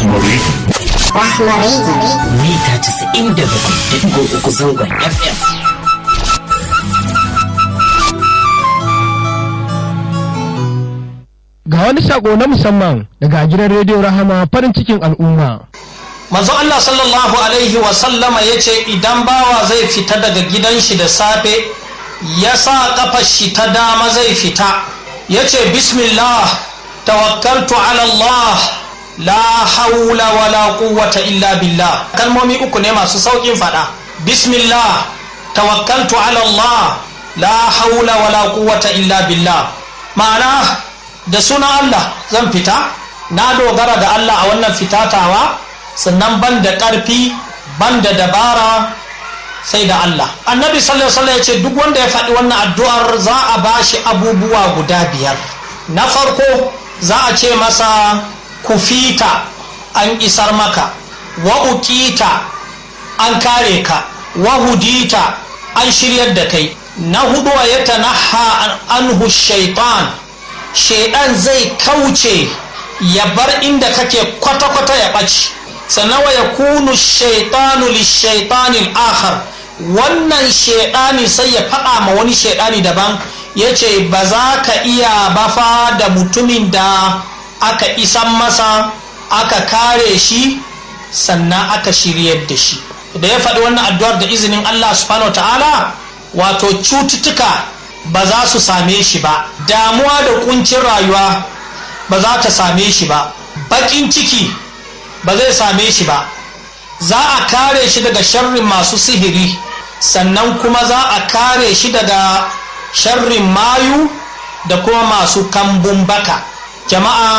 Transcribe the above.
Rahmari. mita 97.3 zangon FM. Ga wani sako na musamman daga gidan rediyo Rahama farin cikin al'umma. manzo Allah sallallahu alaihi wa sallama ya ce idan bawa zai fita daga gidan shi da safe ya sa kafar shi ta dama zai fita ya ce bismillah tawakkaltu ala Allah la haula wala quwwata illa billah kalmomi uku ne masu saukin fada bismillah tawakkaltu ala Allah la haula wala quwwata illa billah ma'ana da sunan Allah zan fita na dogara da Allah a wannan fitatawa sannan ban da ƙarfi ban da dabara sai da Allah annabi sallallahu alaihi ya ce duk wanda ya faɗi wannan addu'ar za a ba shi abubuwa guda biyar na farko za a ce masa kufita an isar maka wa uqita an kare ka wa hudita an shiryar da kai na hudu wa ya tanaha anhu shaitan shaidan zai kauce ya bar inda kake kwata-kwata ya ɓaci sannan wa yakunu shaitanu lishaitanin akhar wannan shaidani sai ya faɗa ma wani shaidani daban ya ce ba za ka iya bafa da mutumin da aka isan masa aka kare shi sannan aka shiryar da shi da ya faɗi wannan addu'ar da izinin Allah subhanahu ta'ala wato cututtuka ba za su same shi ba damuwa da kuncin rayuwa ba za ta same shi ba baƙin ciki ba zai same shi ba za a kare shi daga sharrin masu sihiri sannan kuma za a kare shi daga sharrin mayu da kuma masu kambun baka jama'a